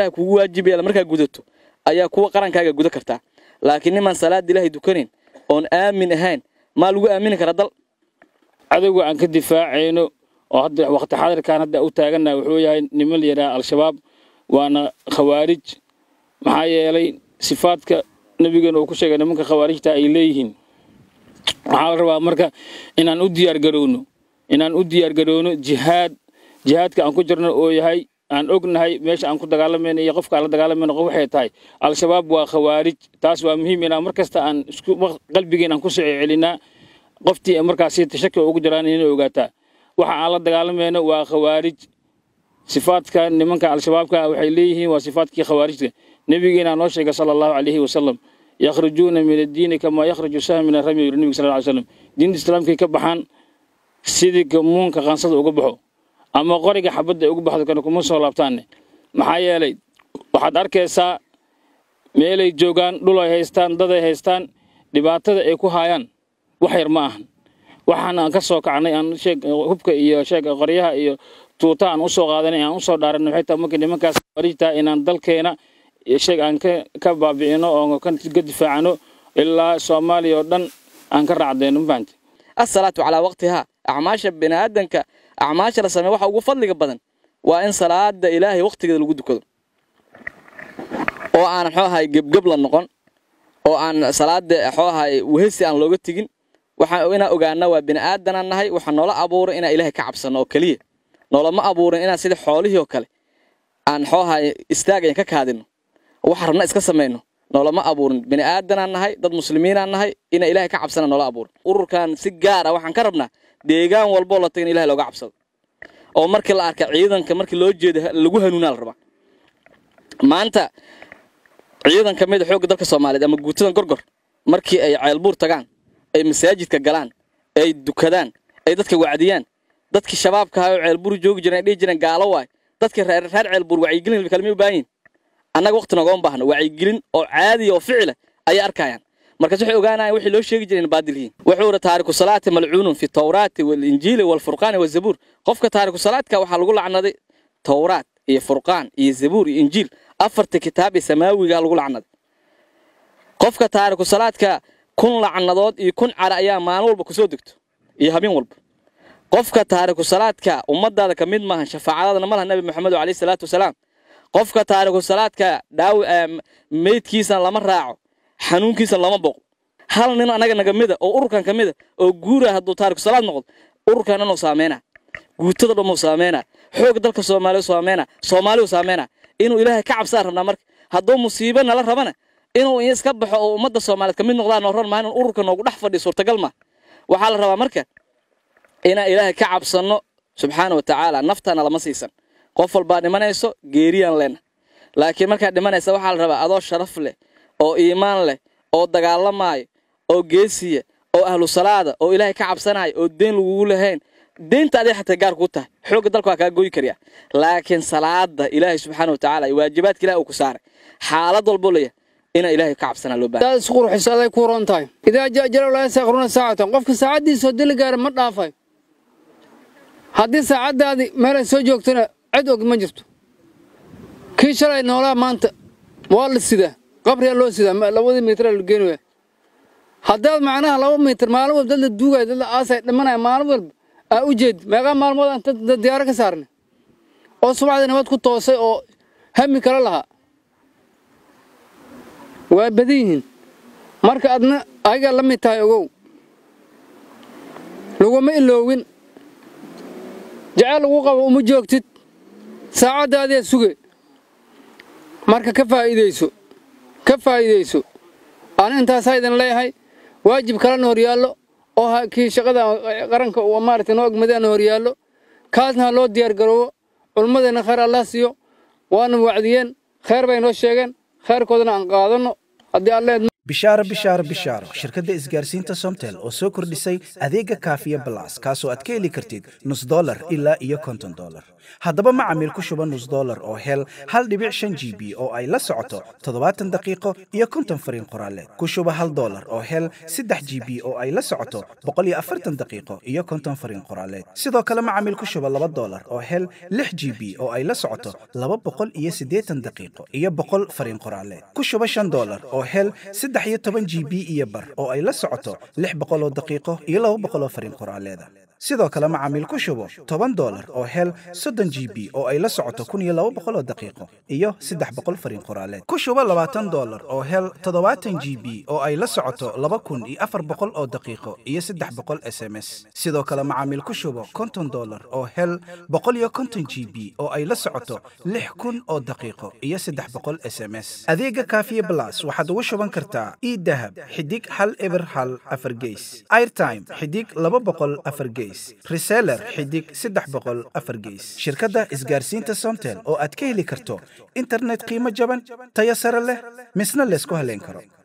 ilahay kugu waajib yeela markaa gudato ayaa kuwa qarankaaga guda kartaa laakiin nimaan salaada ilaahay dukanayn oon aamin ahayn maa lagu aamini karaa dal cadowga aan ka difaacayno oo hadda waqti xadirkan hadda u taagannaha wuxuu yahay niman la yidhaha al-shabaab waana khawaarij maxaa yeelay sifaadka nebigeena uu ku sheegay nimanka khawaarijta ay leeyihiin waxaa la rabaa marka inaan u diyaargarowno inaan u diyaargarowno jihaad jihaadka aan ku jirno oo yahay aan ognahay meesha aan ku dagaalamayno iyo qofka aan la dagaalamayno qof waxay tahay al-shabaab waa khawaarij taas waa muhiim inaan mar kasta aan isku qalbigeen aan ku soo celinaa qoftii markaasi tashaki ugu jiraan inay ogaataa waxa aan la dagaalamayno waa khawaarij sifaadka nimanka al-shabaabka waxay leeyihiin waa sifaadkii khawaarijka nebigeena noo sheegay sala allahu calayhi wasalam yakhrujuuna min addiini kamaa yakhraju sahm min arami yuri nebiga sal ly slam diinta islaamkay ka baxaan sidii gamuunka qaansada uga baxo ama qoriga xabadda ay uga baxdo kana kuma soo laabtaanne maxaa yeelay waxaad arkaysaa meelay joogaan dhul ay haystaan dad ay haystaan dhibaatada ay ku haayaan wax yar ma ahan waxaan aan ka soo kacnay aan sheeg hubka iyo sheeg qoryaha iyo tuuta aan usoo qaadanay aan usoo dhaaranay waxay tahay markii nimankaas warijtaa inaan dalkeena sheeg aan ka ka baabi'ino oo ka difaacano ilaa soomaaliya oo dhan aan ka raacdayno ma fahamtay asalaatu calaa waqtihaa acmaasha biniaadanka acmaasha la sameeya waxa ugu fadliga badan waa in salaada ilaahay waqtigeeda lagu dukado oo aan xoo ahay gebgeb la noqon oo aan salaada xoo ahay wehesi aan looga tegin waxaan inaan ogaana waa bini'aadanaan nahay waxaa noola abuuray inaan ilaahay ka cabsano oo keliya noolama abuurin inaan sida xoolihii oo kale aan xoo ahay istaagayan ka kaadino waxa rabna iska samayno noolama abuurin bini'aadanaan nahay dad muslimiinaan nahay inaan ilaahay ka cabsana noola abuurin ururkan si gaar ah waxaan ka rabnaa deegaan walboo la taga in ilahay looga cabsado oo markii la arka ciidanka markii loo jeeda lagu hanuunaa la rabaa maanta ciidan ka mid a xoogga dalka soomaaliyeed ama guutadan gorgor markii ay ceelbuur tagaan ay masaajidka galaan ay dukadaan ay dadka wacdiyaan dadkii shabaabka ahaa oo ceelbuur joogi jireen ay dhihi jireen gaalo waay dadkii reer reer ceelbuur wacyigelin kalmay u baahan yihin annaga waqti nogooma baahno wacyigelin oo caadiya oo ficila ayay arkayaan markaas waxay ogaanayaan wixii loo sheegi jiray in baadil yihiin wuxuu yidhi taariku salaati malcuunun fi tawraati walinjiili walfurqaani wazabuur qofka taariku salaadka waxaa lagu lacnaday tawraat iyo furqaan iyo zabuur iyo injiil afarta kitaab ee samaawiga lagu lacnaday qofka taariku salaadka kun lacnadood iyo kun cara ayaa maalin walba kusoo degto iyo habeen walba qofka taariku salaadka ummadaada ka mid maahan shafaacadadana ma laha nabi maxamed calayhi salaatu wasalaam qofka taariku salaadka dhaawi meydkiisana lama raaco xanuunkiisana lama boqo hal nin anaga naga mida oo ururkan ka mida oo guura hadduu taariku salaad noqdo ururkan inuu saameyna guutada dhamuu saameyna xoog dalka soomaaliya saameyna soomaaliyu saameyna inuu ilaahay ka cabsaa rabnaa marka hadduu musiibo nala rabana inuu iska baxo oo ummadda soomaaliyeed ka mid noqdaan noo ran maa inuu ururka noogu dhex fadhiyo suurtagal ma waxaa la rabaa marka inaan ilaahay ka cabsanno subxaana wa tacaala naftana lama siisan qof walbaa dhimanayso geeriyaan lena laakiin markaad dhimanaysa waxaa la rabaa adoo sharaf leh oo iimaan leh oo dagaalamaayo oo geesiya oo ahlu salaada oo ilaahay ka cabsanaayo oo deyn lagugu lahayn deynta aday xataa gaar kuu tahay xoogga dalka waa kaa gooyi karyaa laakiin salaada ilaahay subxaana wa tacaala iyo waajibaadka ilahi uu ku saaray xaalad walboo leeyahay inaa ilaahay ka cabsanaa loo baahan isqurxis aday ku roon tahay idaa jaa jalaw laa yastaqiruna saacatan qofka saacaddiisa oo dili gaara ma dhaafayo haddii saacaddaadii meelay soo joogtana cid og ma jirto kii shalay noolaa maanta waa la sidaa qabriyaa loo sidaa labadii miitraa la geenaya haddaad macnaha laba mitir maalin walba dad la duugaya dad la aasaya dhimanaya maalin walba aa u jeedi meeqaa maalmood aan dad diyaaro ka saarnay oo subaxdii nabad ku toosay oo hami kala lahaa waa badan yihiin marka adna ayagaa la mid tahay ogow laguma iloowin jecel lagu qabo uma joogtid saacaddaadiyaa suge marka ka faa'iidayso ka faa'iidayso ani intaasaa idin leeyahay waajib kalena horyaallo oo kii shaqada qaranka uu maaragtay noo ogmadana horyaallo kaasna ha loo diyaar garoobo culummadeenna khayr allah siiyo waana wacdiyeen khayr bay noo sheegeen khayrkoodana aan qaadanno haddii alleed bishaaro bishaaro bishaaro shirkadda isgaarsiinta somtel oo soo kordhisay adeega kaafiya balas kaasoo aad ka heli kartid nus dolar ilaa iyo konton dolar haddaba macamiil ku shuba nus dolar oo hel hal dhibic shan g b oo ay la socoto toddobaatan daqiiqo iyo konton fariin qoraaleed ku shuba hal dolar oo hel saddex g b oo ay la socoto boqol iyo afartan daqiiqo iyo konton fariin qoraaleed sidoo kale macamiil ku shuba laba dolar oo hel lix g b oo ay la socoto laba boqol iyo siddeetan daqiiqo iyo boqol fariin qoraaleed ku shuba shan dolar oo hel saddex iyo toban g b iyo bar oo ay la socoto lix boqoloo daqiiqo iyo laba boqoloo fariin qoraaleeda sidoo kale macaamiil ku shubo toban dolar oo hel soddon g b oo ay la socoto kun iyo laba boqoloo daqiiqo iyo saddex boqol fariin qoraaleed ku shubo labaatan dolar oo hel toddobaatan g b oo ay la socoto laba kun iyo afar boqol oo daqiiqo iyo saddex boqol s m s sidoo kale macaamiil ku shubo konton dolar oo hel boqol iyo konton g b oo ay la socoto lix kun oo daqiiqo iyo saddex boqol s m s adeega kaafiye blas waxaad ugu shuban kartaa idahab xidig hal eber hal afar geys airtime xidig laba boqol afar geys reseller xidig saddex boqol afar geys shirkadda isgaarsiinta somtel oo aad ka heli karto internet qiimo jaban tayo sare leh misna laysku haleyn karo